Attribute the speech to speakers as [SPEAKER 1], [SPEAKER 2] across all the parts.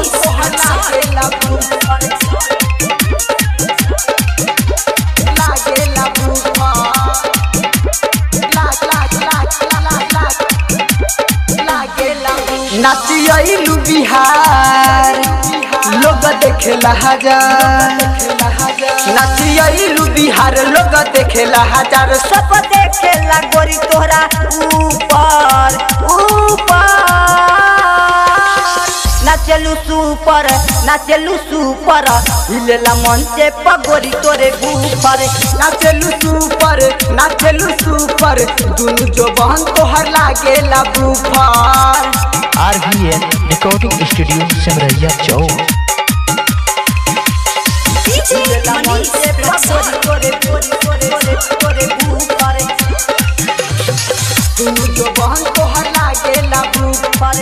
[SPEAKER 1] तोहर लागेला बुफर लागेला बुफर लाग लाग लाग लाग लाग लागेला नाचियलू बिहार लोग देखेला हजार नाचियलू बिहार लोग देखेला हजार सब देखेला गोरी तोहरा ऊपर ऊपर
[SPEAKER 2] नाचलू सुपर नाचलू सुपर हिलेला मंचे पगोरी तोरे ऊपर
[SPEAKER 1] नाचलू सुपर नाचलू सुपर दुनु जो बहन तोहर लागेला बुफर
[SPEAKER 3] RVN Recording Studio Simraiya Chowk.
[SPEAKER 2] हिलेला मंचे पगोरी तोरे तोरे तोरे तोरे ऊपर
[SPEAKER 1] दुनु जो बहन तोहर लागेला बुफर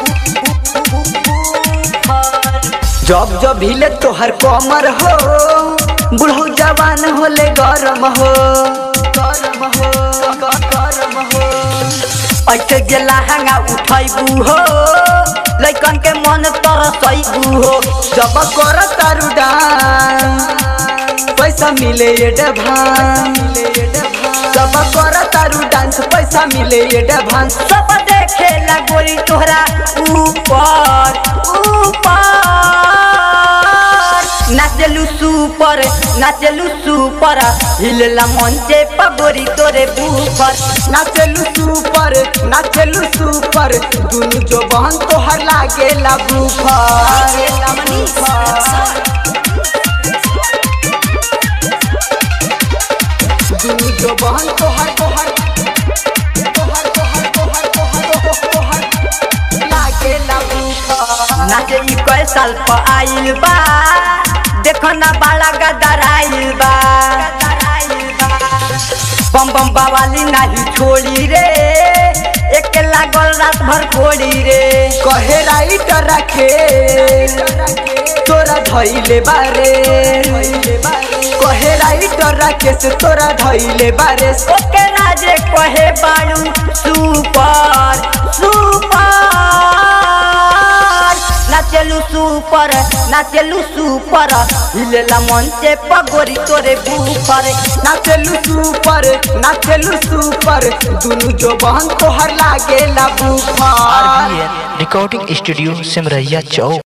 [SPEAKER 1] जब जब हिले तोहर कमर हो बुढ़ऊ जवान होले गरम हो गरम हो ग- गरम हो
[SPEAKER 2] ऐसे गेला हंगा उठैबू हो लैकन के मन तरसैबू हो
[SPEAKER 1] जब कर तारू डांस पैसा मिले ये डभांस जब कर तारू डांस पैसा मिले ये डभांस
[SPEAKER 2] सब देखेला गोरी तोहरा ऊपर ऊपर नाचलू सुपर नाचलू सुपर हिलेला मंचे पगोरी तोरे ऊपर
[SPEAKER 1] नाचलू सुपर नाचलू सुपर दुनु जो बहन तोहर लागेला बुफर दुनु जो बहन तोहर तोहर तोहर तोहर तोहर तोहर तोहर लागेला बुफर
[SPEAKER 2] नाचे ई कई साल प आइल बा देखो ना बाला गदर आइल बा बम बम बावाली नाही छोड़ी रे एक लागल रात भर कोड़ी रे
[SPEAKER 1] कहे राइट रखे तोरा धैले बारे कहे राइट रखे से तोरा धैले बारे
[SPEAKER 2] ओके राजे कहे बाड़ू सुपर सुपर नाचलू सुपर नाचलू सुपर हिलेला मंचे पगोरी तोरे ऊपर
[SPEAKER 1] नाचलू सुपर नाचलू सुपर दुनु जो बहन तोहर लागेला बुफर
[SPEAKER 3] RVN Recording Studio Simraiya Chowk.